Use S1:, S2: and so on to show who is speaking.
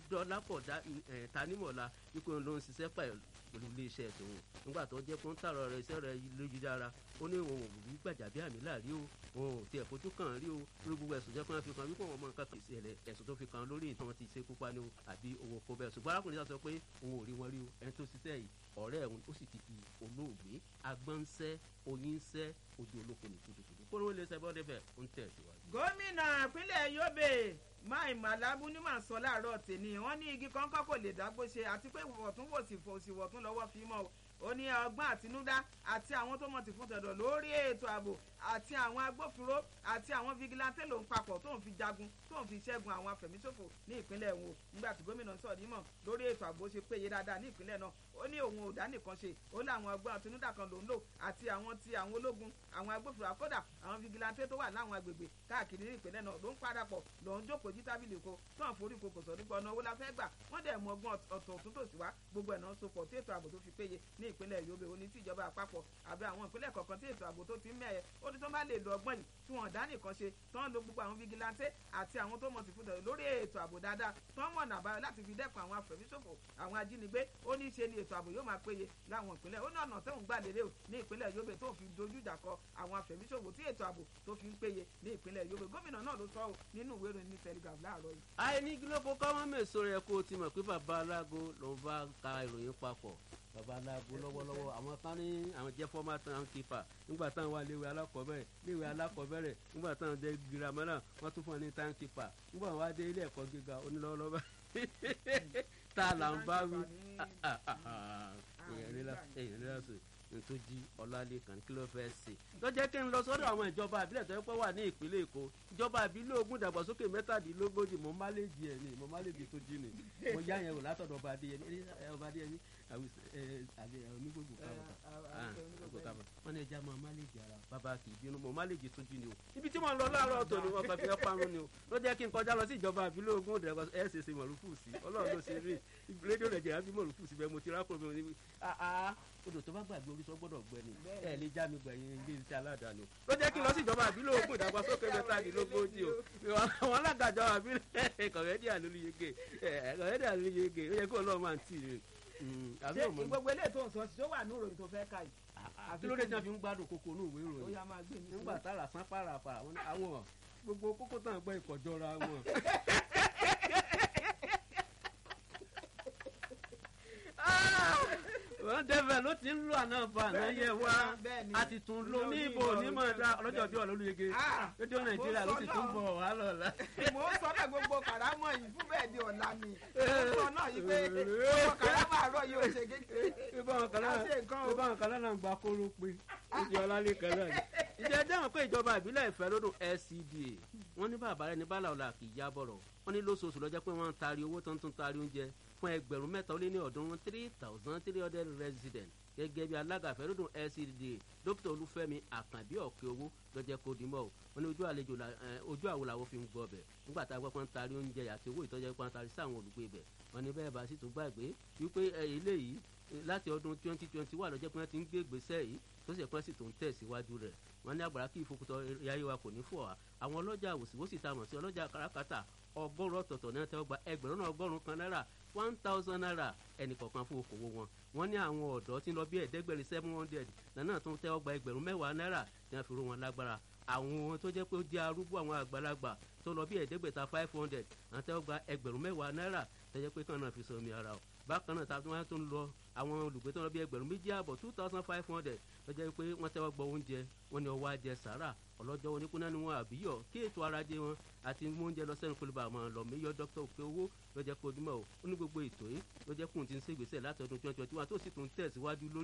S1: dọ́lápọ̀ tanímọ̀lá ikú ló ń ṣiṣẹ́ pẹ̀lú iléeṣẹ́ tòun nígbà tó jẹ́ kó ń tààrọ̀ rẹ̀ iṣẹ́ rẹ̀ lójúdára ó ní òun ò rí gbàjàbí àmì láàrí o òun ò tiẹ̀ fojú kàn rí o lórí gbogbo ẹ̀sùn jẹ́ kó wọ́n fi kan wípé wọn mọ nǹkan kì í ṣẹlẹ̀ ẹ̀sùn tó fi kan lórí ìtàn ti ṣe kópa ni o àbí owó kó bẹ́ẹ̀ ṣùgbọ́n arákùnrin sọ pé òun ò rí wọn rí o ẹni tó ṣiṣẹ́ yìí ọ̀rẹ́ ẹ̀hún ó sì ti di olóògbé agbọ́nsẹ́ oyínsẹ́ ojú olóko ní kùtùkùtù kó ló lè ṣe bọ́dẹ̀ bẹ́ẹ̀ ó ń tẹ̀síwájú.
S2: gómìnà ìpínlẹ̀ yobe máì màlábù ní màá sọ láàárọ̀ tèmi wọ́n ní igi kọ́ńkọ́ kò lè dágbó ṣe àti pé wọ̀túnwòsì fòsìwọ̀tún lọ́wọ́ fi mọ́ ó ní ọgbọ́n àtinúdá àti àwọn tó mọ̀ ti fún tẹ̀dọ̀ lórí ètò ààbò àti àwọn agbófinró àti àwọn fìgìláńtẹ́ ló ń papọ̀ tó ń fi jagun tó ń fi ṣẹ́gun àwọn afẹ̀míṣòfò ní ìpínlẹ̀ wo nígbà tí gómìnà sọ̀rọ̀ nímọ̀ lórí ètò ààbò ṣe péye dáadáa ní ìpínlẹ̀ náà ó ní òun ò dá nìkan ṣe ó ní àwọn ọgbọ́n àtinúdá kan ló ń lò àti àwọn ti àwọn ológun àwọn agbófinró àkọ́dà àwọn fìgìláńtẹ́ tó wà láwọn agbègbè káàkiri ní ìpínlẹ̀ náà ló ń parapọ̀ ló ń jókòó jí tábìlì ko tó ń forí ko kò sọ nípa ọ̀nà owó la fẹ́ gbà wọ́n dẹ̀ mọ ọgbọ́n ọ̀tọ̀ ọ̀tún tòsí wá gbogbo ẹ̀ náà sopọ̀ tí ètò ààbò tó fi péye ní ìpínlẹ̀ Yobe ó ní tí ìjọba àpapọ̀ àbí àwọn ìpínlẹ̀ kọ̀ọ̀kan tí ètò ààbò tó ti ń mẹ́ẹ̀ ó ní tó bá lè lo ọgbọ́n yìí tí wọ́n dá nìkan ṣe tó ń lo gbogbo àwọn fìgìláńtẹ́ àti àwọn tó mọ̀ sí fúdọ̀ lórí ètò ààbò dáadáa tó ń mọ̀nà àbáyọ láti fi dẹ́kun àwọn afẹ̀míṣòfò àwọn ajínigbé ó ní ṣe ni ètò ààbò yóò máa péye láwọn ìpínlẹ̀ ó ní ọ̀nà tóun gbà lérè o ní ìpínlẹ̀ Yobe tó fi dojú ìjà kọ àwọn afẹ̀míṣòfò tí ètò ààbò tó fi ń péye ní ìpínlẹ̀ Yobe gómìnà náà ló sọ ọ́ nínú ìwé ìròyìn ní Telegraph láàárọ̀ yìí.
S1: àìní gílófó kọ́mọ́ mèso rẹ̀ kó o ti mọ̀ pé bàbá alágo ló ń bá ka ìròyìn papọ̀ bàbá alágo lọ́wọ́lọ́wọ́ àwọn kan ní àwọn jẹ́ fọ́mà tán kípa nígbà táwọn wà léwe alákọ̀ọ́bẹ̀rẹ̀ léwe alákọ̀ọ́bẹ̀rẹ̀ nígbà táwọn jẹ́ girama náà wọ́n tún fún wọn ní tán kípa nígbà wọn wá dé ilé ẹ̀kọ́ gíga onílọ́wọ́lọ́wọ́ tá a là ń bá wí èèyàn nílá sọ tó jí ọlálẹ́kan kí ló fẹ́ ṣe. tó jẹ́ kí n lọ sọ́dọ̀ àwọn ìjọba àbílẹ̀ tó yẹ pé wà ní ìpínlẹ̀ èkó ìjọba àbílẹ̀ ogún ìdàgbàsókè mẹ́tàdínlógójì mo má lè jí ẹ̀ ní mo má lè jí tó jí ni mo yá yẹn wò látọ̀dọ̀ ọba adéyẹmí ọba adéyẹmí onígbògbò kábà wọn ní ẹja máa má lè jí ara bàbá kì í bínú mo má lè jí tó jí ni o ibi tí mo ń lọ láàárọ̀ tó ni wọn kàn fi ẹ́ parun ni o ló jẹ́ kí n kọjá lọ sí ìjọba àbílẹ̀ ogún ìdàgbàsókè ẹ̀ ṣèṣe mọ̀lúfù sí ọlọ́run ló ṣe rí rédíò nàìjíríà bí mọ̀lúfù sí bẹ́ẹ̀ mo ti rákòrò mi odò tó bá gbàgbé orí sọ gbọ́dọ̀ gbẹ ni ẹ lè já mi gbẹ̀yìn ilé iṣẹ́ aládàáni o ló jẹ́ kí n lọ sí ìjọba àbílẹ̀ ogún ìdàgbàsókè mẹ́tàdínlógójì o àwọn alágàjọ àbílẹ̀ kọ̀rẹ́dì àlùyege kọ̀rẹ́dì àlùyege ó yẹ kó ọlọ́run máa ń tì í
S2: ṣé gbogbo eléyìí tó ń sọ sí ó wà ní ìròyìn tó fẹ́ ká yìí.
S1: kí ló dé tí wọn fi ń gbádùn kókó ní ìwé ìròyìn nígbà tára sán pàràpàrà àwọn gbogbo kókó tán gbọ́ ìkọjọra wọn. wọ́n dẹ́fẹ̀ ló ti ń lo àná fa àná yẹ wá a ti tún lo ní ibo onímọ̀ ẹ̀dá ọlọ́jọ́ bí ọ̀lọ́lùyege rédíò nàìjíríà ló ti tún bọ̀ wá lọ́la.
S2: mo ń sọ náà gbogbo kàrámọ̀ yìí fún bẹ́ẹ̀ di ọ̀la ni mo sọ náà yìí pé gbogbo kàrámọ̀ àárọ̀ yìí ò ṣe kékeré.
S1: ìbáwọn kan náà gba kóró pé ìdí ọlá lè kan náà ni. ìjẹ́ jẹ́wọ̀n pé ìjọba ìbílẹ̀ ìfẹ́ lódò LCDA wọ́n ní bàbá rẹ̀ ní bàlá ọ̀la kì í já bọ̀rọ̀ wọ́n ní lóṣooṣù lọ́jọ́ pé wọ́n ń taari owó tó ń tún taari oúnjẹ fún ẹgbẹ̀rún mẹ́ta ó lé ní ọ̀ọ́dúnrún three thousand three hundred resident gẹ́gẹ́ bí alága àfẹ́rọ́dún LCDA dókítà olúfẹ́mi àkànbí ọ̀kẹ́ owó lọ́jẹ́ kó dimọ̀ o wọ́n ní ojú àlejò ojú àwo làwọn fi ń gbọ́ bẹ̀ nígbà tá a gbọ́ pé ń taari oúnjẹ àti owó ìtọ́jú pé ń taari sí àwọn olùgbé bẹ̀ wọ́n ní bẹ́ẹ̀ bá sì tún gbàgbé wípé eléyìí láti ọdún twenty twenty wà lọ́jọ́ pé wọ́n ti ń gbé ìgbésẹ̀ yìí tó sì pẹ́ sì tó ń tẹ̀síwájú rẹ̀ wọ́n ní àgbàrá kí ìfokùtọ̀ yáyé wa kò ní fò wá àwọn ọlọ́jà àwòsíwòsì tá a mọ̀ sí ọlọ́jà káràkátà ọgọ́rùn ọ̀tọ̀ọ̀tọ̀ náà tẹ́wọ́ gba ẹgbẹ̀rún náà ọgọ́rùn kan náírà one thousand naira ẹnì kọ̀ọ̀kan fún okòwò wọn wọ́n ní àwọn ọ̀dọ́ tí ń lọ bí ẹ̀ẹ́dẹ́gbẹ̀rin seven hundred náà tó ń tẹ́wọ́ gba ẹgbẹ̀rún mẹ́wàá náírà tí wọ́n fi rú wọn lágbára àwọn tó jẹ́ pé ó jẹ́ arúgbó àwọn àgbàlagbà tó lọ bí ẹ̀ẹ́dẹ́gbẹ̀ta five hundred àwọn tẹ́wọ́ gba ẹgbẹ̀rún mẹ́wàá náírà tó jẹ́ pé kàn náà fi sọ omi ara o bákan náà táwọn wọn tó ń lọ àwọn olùgbé tó ń lọ bí ẹgbẹ̀rún méjì àbọ̀ two thousand five hundred tó jẹ́ pé wọ́n tẹ́wọ́ gbọ́ oúnjẹ wọn ni ọwọ́ ajẹ sàrà ọlọ́jọ́ wọn ní kúnná ni wọn àbíyọ̀ kí ètò arajẹ wọn àti mú oúnjẹ lọ sẹ́nu kólébà àmọ́ lọ méyọ dókítà òkè owó ló jẹ́ kó ojúmọ́ o ó ní gbogbo ètò yìí ló jẹ́ kóun ti ń ṣègbésẹ̀ láti ọdún twenty twenty one tó sì tún tẹ̀síwájú lórí